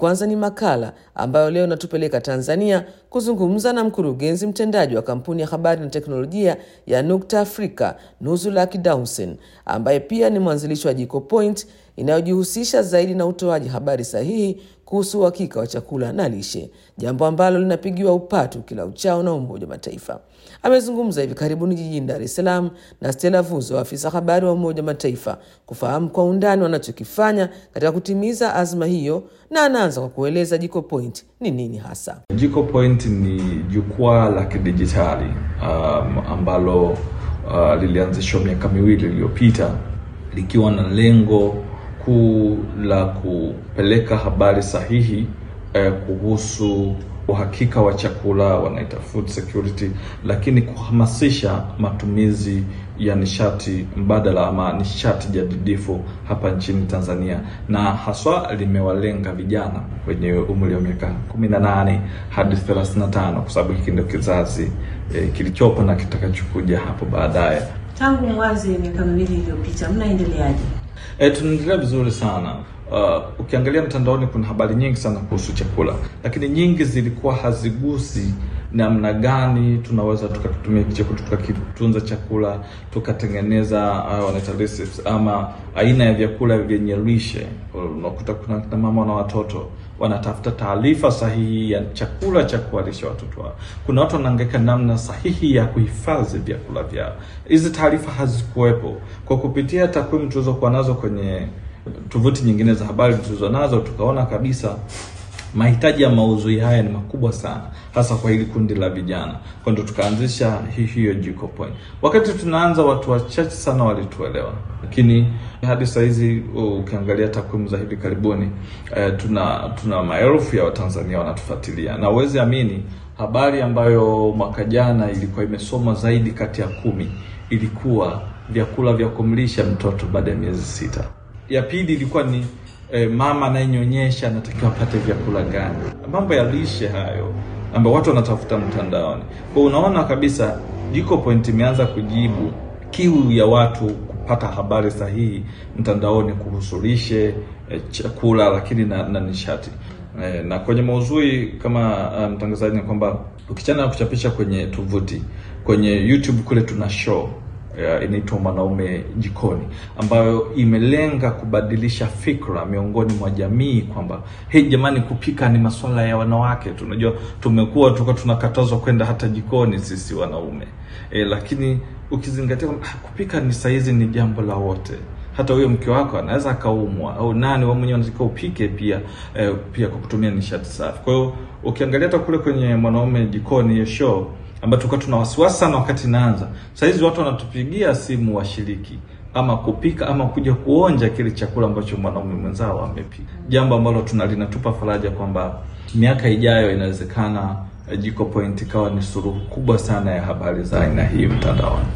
Kwanza ni makala ambayo leo natupeleka Tanzania kuzungumza na mkurugenzi mtendaji wa kampuni ya habari na teknolojia ya Nukta Afrika, Nuzulaki Dawson, ambaye pia ni mwanzilishi wa Jiko Point inayojihusisha zaidi na utoaji habari sahihi kuhusu uhakika wa chakula na lishe, jambo ambalo linapigiwa upatu kila uchao na Umoja wa Mataifa. Amezungumza hivi karibuni jijini Dar es Salaam na Stella Vuzo, afisa habari wa Umoja wa Mataifa, kufahamu kwa undani wanachokifanya katika kutimiza azma hiyo, na anaanza kwa kueleza Jiko Point ni nini hasa. Jiko Point ni jukwaa la kidijitali um, ambalo uh, lilianzishwa miaka miwili iliyopita likiwa na lengo kuu la kupeleka habari sahihi eh, kuhusu uhakika wa chakula, wanaita food security, lakini kuhamasisha matumizi ya nishati mbadala ama nishati jadidifu hapa nchini Tanzania, na haswa limewalenga vijana wenye umri wa miaka 18 hadi 35 kwa sababu hiki ndio kizazi eh, kilichopo na kitakachokuja hapo baadaye. Tangu mwanzo miaka miwili iliyopita, mnaendeleaje? E, tunaendelea vizuri sana. Uh, ukiangalia mtandaoni kuna habari nyingi sana kuhusu chakula, lakini nyingi zilikuwa hazigusi namna gani tunaweza tukatumia chakula tukakitunza chakula tukatengeneza uh, wanaita recipes ama aina ya vyakula vyenye lishe. Unakuta kuna kina mama na watoto wanatafuta taarifa sahihi ya chakula cha kuwalisha watoto wao. Kuna watu wanaangaika namna sahihi ya kuhifadhi vyakula vyao. Hizi taarifa hazikuwepo. Kwa kupitia takwimu tulizokuwa nazo kwenye tovuti nyingine za habari tulizo nazo, tukaona kabisa mahitaji ya maudhui haya ni makubwa sana, hasa kwa hili kundi la vijana. Kwa ndio tukaanzisha hii hiyo Jiko Point. Wakati tunaanza, watu wachache sana walituelewa, lakini hadi saa hizi ukiangalia takwimu za hivi karibuni eh, tuna tuna maelfu ya Watanzania wanatufuatilia, na uwezi amini habari ambayo mwaka jana ilikuwa imesomwa zaidi kati ya kumi ilikuwa vyakula vya kumlisha mtoto baada ya miezi sita. Ya pili ilikuwa ni E, mama anayenyonyesha anatakiwa apate vyakula gani? Mambo ya lishe hayo ambayo watu wanatafuta mtandaoni. Kwa unaona kabisa Jiko Point imeanza kujibu kiu ya watu kupata habari sahihi mtandaoni kuhusu lishe, e, chakula lakini na, na nishati. E, na kwenye maudhui kama mtangazaji um, ni kwamba ukichana na kuchapisha kwenye tovuti, kwenye YouTube kule tuna show Uh, inaitwa Mwanaume Jikoni ambayo imelenga kubadilisha fikra miongoni mwa jamii kwamba hey, jamani, kupika ni masuala ya wanawake. Tunajua tumekuwa tuko tunakatazwa kwenda hata jikoni sisi wanaume e, lakini ukizingatia kwamba kupika ni saizi ni jambo la wote hata huyo mke wako anaweza akaumwa au nani wewe mwenyewe unataka upike pia eh, pia kwa kutumia nishati safi. Kwa hiyo ukiangalia hata kule kwenye Mwanaume Jikoni ya show ambayo tulikuwa tuna wasiwasi sana wakati inaanza. Sasa hizi watu wanatupigia simu washiriki ama kupika ama kuja kuonja kile chakula ambacho mwanaume mwenzao amepika, jambo ambalo tuna linatupa faraja kwamba miaka ijayo inawezekana Jiko Point ikawa ni suluhu kubwa sana ya habari za aina hii mtandaoni.